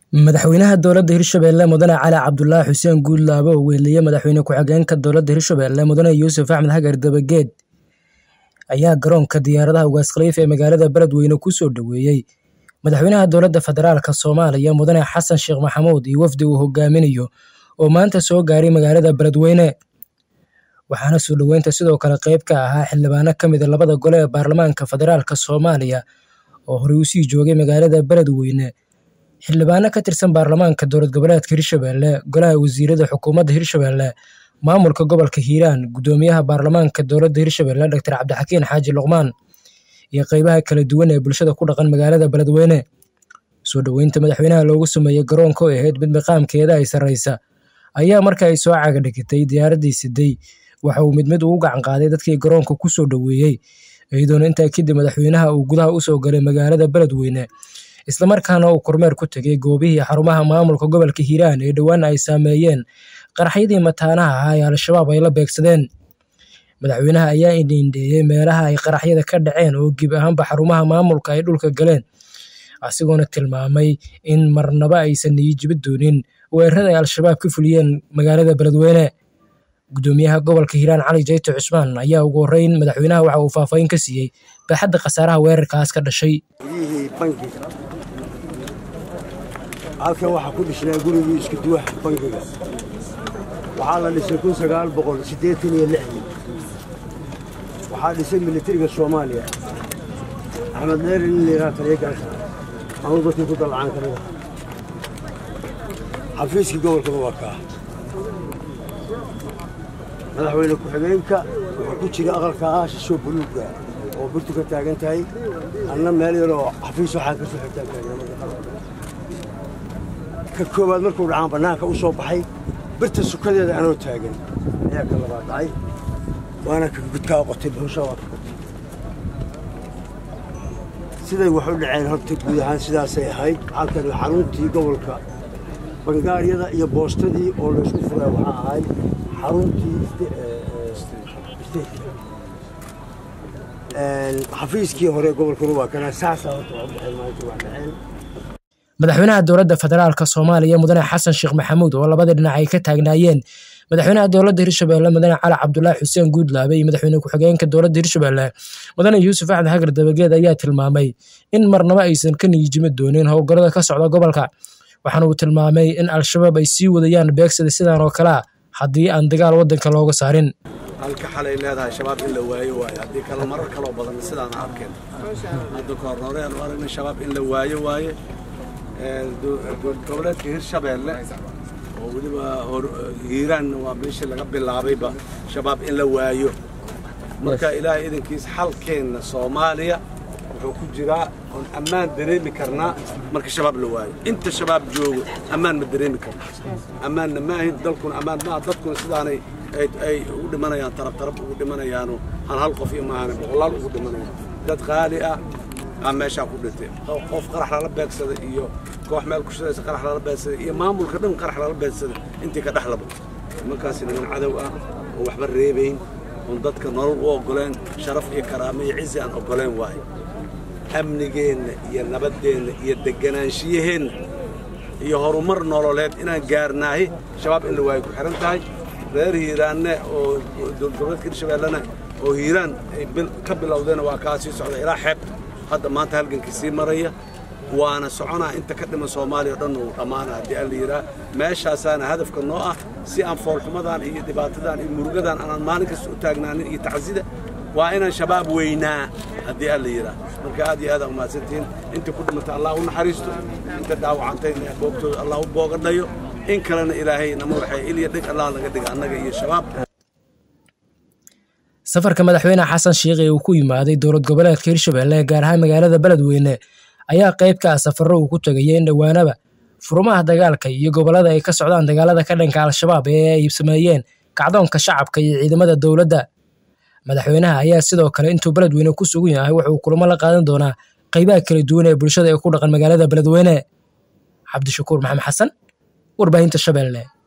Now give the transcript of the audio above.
Madaxweynaha dowladda Hirshabelle Mudane Cali Cabdulaahi Xuseen Guudlaabe oo weeliyay madaxweyne ku-xigeenka dowladda Hirshabelle Mudane Yuusuf Axmed Hagar Dabageed ayaa garoonka diyaaradaha Ugaas Khalifa ee magaalada Beledweyne ku soo dhoweeyay madaxweynaha dowladda federaalka Soomaaliya Mudane Xasan Sheekh Maxamuud iyo wafdi uu hogaaminayo oo maanta soo gaaray magaalada Beledweyne waxaana soo dhoweynta sidoo kale qayb ka ahaa xildhibaano ka mid ah labada gole ee baarlamaanka federaalka Soomaaliya oo horey u sii joogay magaalada Beledweyne xildhibaano ka tirsan baarlamaanka dowlad goboleedka Hirshabelle golaha wasiirada xukuumadda Hirshabelle maamulka gobolka Hiiraan gudoomiyaha baarlamaanka dowladda Hirshabelle Dr Cabdixakiin Xaaji Luqmaan iyo qaybaha kala duwan ee bulshada ku dhaqan magaalada Beledweyne soo dhoweynta madaxweynaha loogu sameeyay garoonka oo ahayd mid maqaamkeeda ay sarreysa ayaa marka ay soo caga dhigtay diyaaraddii siday waxa uu mid mid ugu gacan qaaday dadkii garoonka ku soo dhoweeyey iyadoona intaa kadib madaxweynaha uu gudaha u soo galay magaalada Beledweyne islamarkaana uu kormeer ku tegay goobihii xarumaha maamulka gobolka Hiiraan ee dhowaan ay saameeyeen qaraxyadii mataanaha ahaa ee Al-shabaab ay la beegsadeen madaxweynaha ayaa indhiindheeyay meelaha ay qaraxyada ka dhaceen oo gib ahaanba xarumaha maamulka ay dhulka galeen asigoona tilmaamay in marnaba aysan niyijibi doonin weerarada ay Al-shabaab ka fuliyeen magaalada Beledweyne gudoomiyaha gobolka Hiiraan Cali Jayto Cusmaan ayaa ugu horreyn madaxweynaha waxa uu faahfaahin ka siiyey baaxadda khasaaraha weerarkaas ka dhashay halkan waxaa ku dhisnaa gurigii isku duwax bangiga waxaa la dhisay kun sagaal boqol siddeetan iyo lixdii waxaa dhisay militariga soomaaliya axmed dheer in layidhaha taliya gaasha anuu dadkii ku dalacaan ka mida xafiiskii gobolkaba waa kaa madaxweyne ku-xigeenka wuxuu ku jira aqalka ah shishoo buluugga oo burtu ka taagan tahay anna meel yaroo xafiis waxaan ka soo xigtaan taagnaamada ka koowaad markuu dhacaan bannaanka u soo baxay birta sukadeeda anoo taagan ayaa ka labaad dhacay waana ka gudkaa qotay bahushaa waa ka qotay siday wax u dhaceen horta guud ahaan sidaasay ahayd halkan xaruntii gobolka bangaaryada iyo boostadii oo laysku furay waxaa ahayd xaruntii xafiiskii hore gobolkuna waa kana saasaa horta wax u dhexeen maanta wax dhaceen madaxweynaha dowladda federaalka Soomaaliya Mudane Xasan Sheekh Maxamuud oo labada dhinac ay ka taagnaayeen madaxweynaha dowladda Hirshabelle Mudane Cali Cabdulaahi Xuseen Guudlaabe iyo madaxweyne ku-xigeenka dowladda Hirshabelle Mudane Yuusuf Axmed Hagar Dabageed ayaa tilmaamay in marnaba aysan ka niyijimi doonin howlgallada ka socda gobolka waxaana uu tilmaamay in Al-shabaab ay sii wadayaan beegsada sidan oo kale ah haddii aan dagaal waddanka looga saarin halka xalay leedahay shabaab in la waayo waayo haddii kale marar kaloo badan sidaan arkeen hadda kahor horeen u aragnay shabaab in la waayo waaye goboleedka hirshabeelle oo weliba hiiraanna waa meeshii laga bilaabayba shabaab in la waayo marka ilaahay idankiisa xalkeenna soomaaliya wuxuu ku jiraa oon ammaan dareemi karnaa marka shabaab la waayo inta shabaab joogo ammaan ma dareemi karno ammaanna ma ahin dalkuna ammaan maaha dadkuna sidaanay ay ugu dhimanayaan tarab tarab ugu dhimanayaano aan hal qof iyo maahan boqolaal ugu dhimanayaan dad qaali ah aa meeshaa ku dhintay qof qarax lala beegsada iyo koox meel ku shiraysa qarax lala beegsada iyo maamulka dhan qarax lala beegsada intii ka dhexlaba nimankaasi niman cadow ah oo waxba reebayn oon dadka nolol u oggoleen sharaf iyo karaamo iyo cizi aan oggoleen waaye amnigeenna iyo nabaddeenna iyo degganaanshiyaheenna iyo horumar nololeed inaan gaarnaahi shabaab in la waayo ku xihan tahay reer hiiraanne oo dowladka hirshabeellena oo hiiraan ay ka bilowdeen waa kaa sii socda ilaa xeebta hadda maanta halgankii sii maraya waana soconaa inta ka dhiman soomaaliya o dhan uu dhammaana haddii aan la yidhaah meeshaasaana hadafka noo ah si aan foolxumadan iyo dhibaatadan iyo murugadan aanaan maalin kasta u taagnaanin iyo tacsida waa inaan shabaab weynaa haddii aan la yidhaah marka aad iyo aad aa umahadsantihiin inta ku dhimata allah u naxariisto inta dhaawacantayna boogtooda allah u boogadhayo in kalena ilaahay nama waxay ilya dhig allah laga dhiga annaga iyo shabaab safarka madaxweyne xasan sheekh ee uu ku yimaaday dowlad goboleedka hirshabelle gaar ahaan magaalada beledweyne ayaa qayb ka ah safarro uu ku tegayay in dhowaanaba furmaha dagaalka iyo gobollada ay ka socdaan dagaalada ka dhanka al-shabaab ee ay sameeyeen kacdoonka shacabka iyo ciidamada dowladda madaxweynaha ayaa sidoo kale intuu beledweyne ku sugan yahay wuxuu kulamo la qaadan doonaa qaybaha kala duwan ee bulshada ee ku dhaqan magaalada beledweyne cabdishakuur maxamed xasan warbaahinta shabeelle